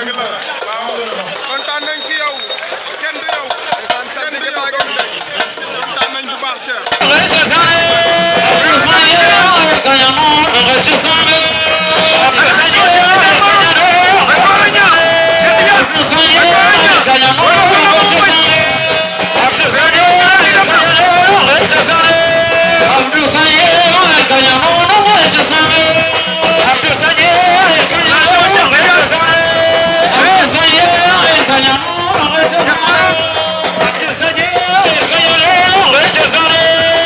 dëgg la waaw kontaan nañ si yow kenn du yow. ndeysaan sant bi baa ngi nii kontaan nañ bu baax Cheikh. Abdou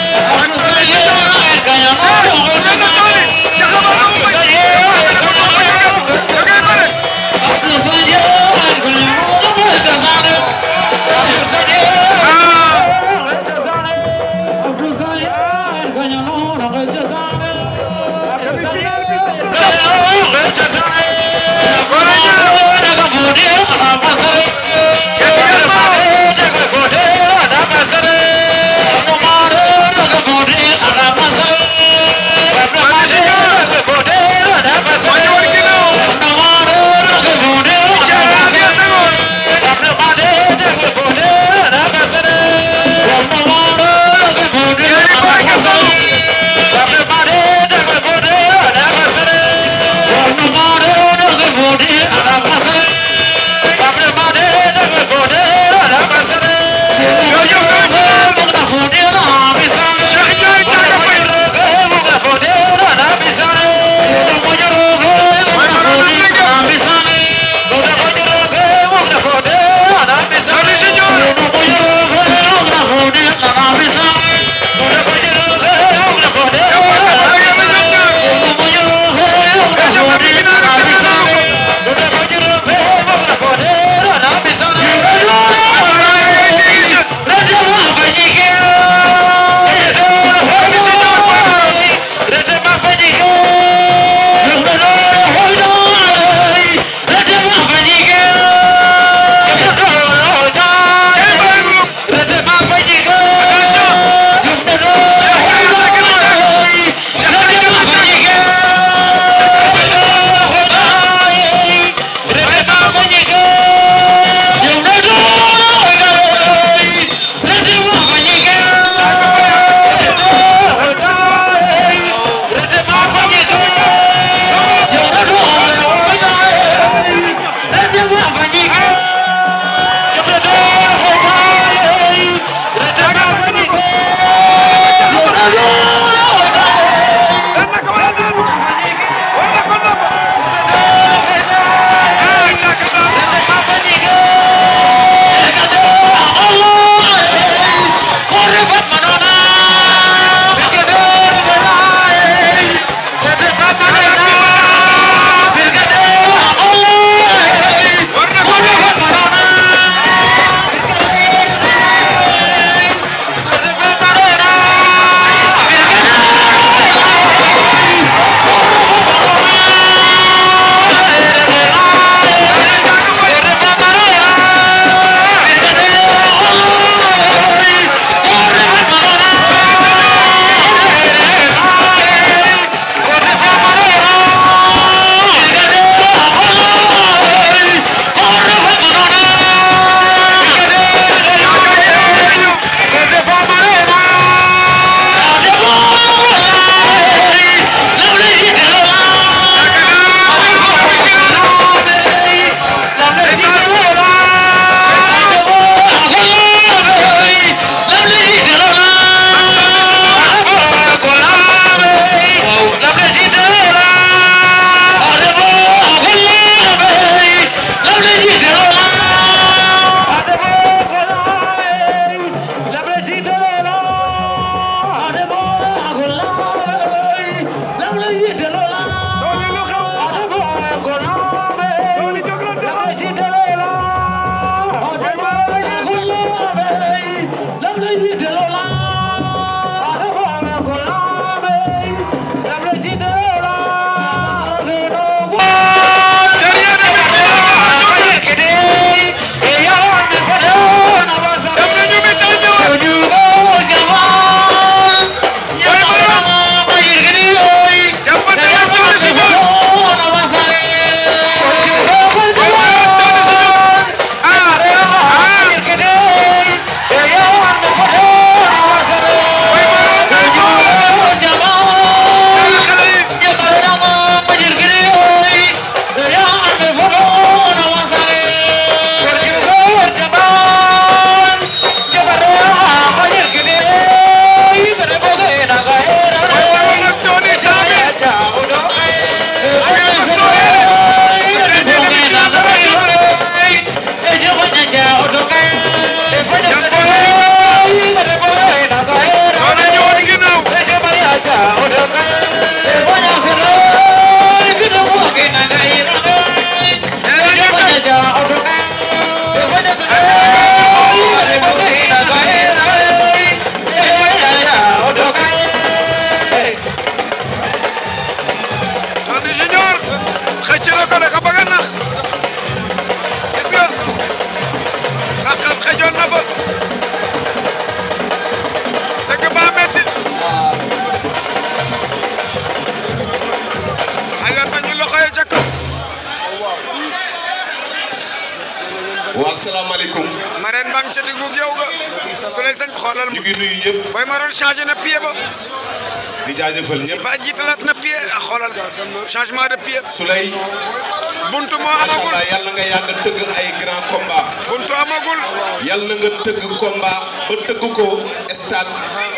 rang ca diggu yow ga su lay sañ xoolal ñu ngi nuyu ñëpp Boy Maroon changé na pied ba di jaajëfal ñëpp fa jiitalaat na pied ah xoolal changement de pied Souley buntu moo macha amagul allah yàlla nga yàgg tëgg ay grand combat buntu amagul yàlla nga tëgg combat ba tëgg ko stade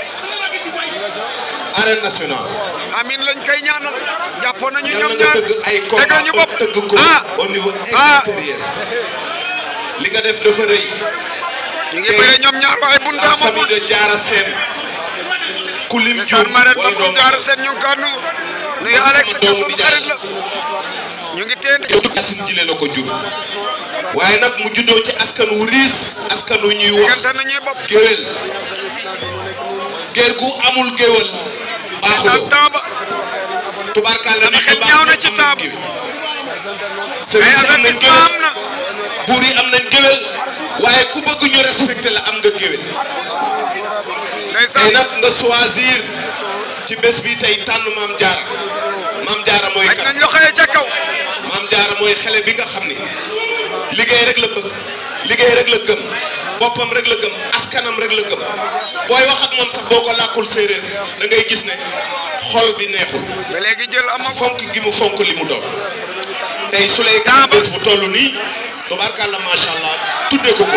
arène nationale amin lañ koy ñaanal jàppoon nañu yàlla ñoom nga ñaar tëgg ay dëgg combat ñu ba bopp tëgg ko ah au niveau ah. extérieur li nga def dafa rëy ñu ngi bëre ñoom ñaar waaye buntu la amagul famille de Diarra Sène ku lim ndeysaan juum Marème wala Babou doom Diarra Sène ñu ngi kaa nuyu nuyu Alex doomu sunu nijaay. xarit la ñu ngi teen yow Yacine Jile la ko jur waaye nag mu juddoo ci askan wu riis askan wu ñuy wax diggante nañuy bopp géwél géer gu amul géwél baaxuloo san taaba tubaarkàlla nit xel ñu ñaaw na baax ci ñëpp am nañ taabu. géwél ay sëriñ si am nañ avertissement am géwél na buur yi am nañ géwél waaye ku bëgg ñu respecté la am nga géwél tey ndeysaan nag nga choisir ci bés bi tey tànn maam jaara maam jaara mooy aj kan nañ loxo yi ca kaw maam jaara mooy xale bi nga xam ni liggéey rek la bëgg liggéey rek la gëm boppam rek la gëm askanam rek la gëm booy wax ak moom sax boo ko làkkul séeréer da ngay gis ne xol bi neexul ba léegi jël amagul fonk gi mu fonk li mu doon tey su lay gën bés bu toll nii tubaarkàlla macha allah tuddee ko ko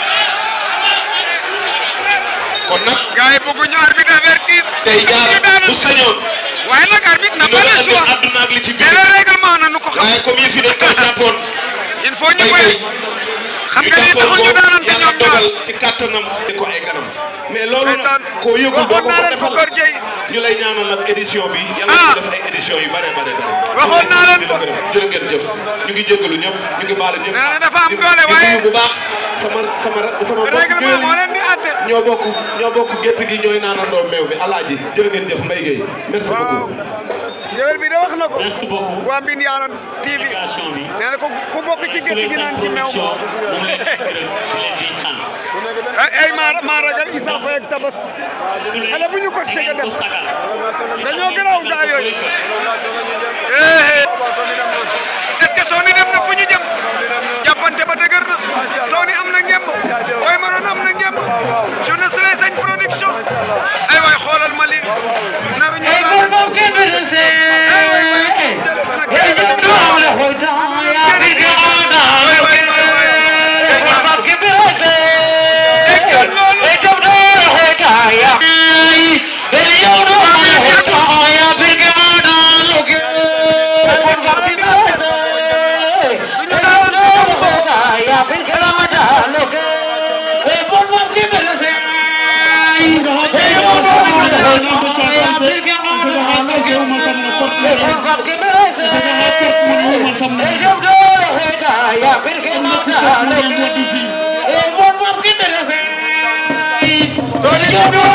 kon nag gars yi bëgguñu arbitre avertir tey jaara bu sañoon waaye nag arbitre n'a dina pas le andi choix àdduna ak li ci c'est biir le règlement na nu ko xam waaye comme yëf yi dañ koo jàppoon il faut ñu bay bëri bay xam ñu nga ni jàppoon taxul ko ñu daanante yàlla ñoom ñaar dogal ci kàttanam di ko ay ganam mais loolu ndeysaan nag koo yëgul doo ko waxoon naa ko leen ko defal Kër Dieye ñu lay ñaanal nag édition bi yàlla Ah. ñu def ay édition yu bare bare bare Waxoon naa leen ko. jërë ngeen jëf ñu ngi jéggalu ñëpp ñu ngi baal ñëpp nee na dafa am di- doole di waaye nuyu bu baax sama sama sama mbokk règlement géwél moo yi leen di àtte ñoo bokk ñoo bokk gétt gi ñooy naanandoo meew bi alaaji jërë ngeen jëf Mbaye Gueye merci waaw beaucoup géwél bi de wax na ko merci beaucoup waa Mbine Yàlla TV délégation bi nee na ko ku bokk ci gétt Souley gi naan Sène ci meew production mu ngi leen di gërëm di leen di sant ay ay maa maa ragal Issa Faye ak Tabas Souley xale bu ñu ko da sega ngeen ko def sagal dañoo gënaaw gaa yooyu eh est-ce que Tony dem na fu ñu jëm jàppante ba dëgër na Tony am na ngemb Boy Maroon am na ngemb journée Souley Sène production ay waay xoolal ma lii naru ñu ay waay waay jël na kenn Tony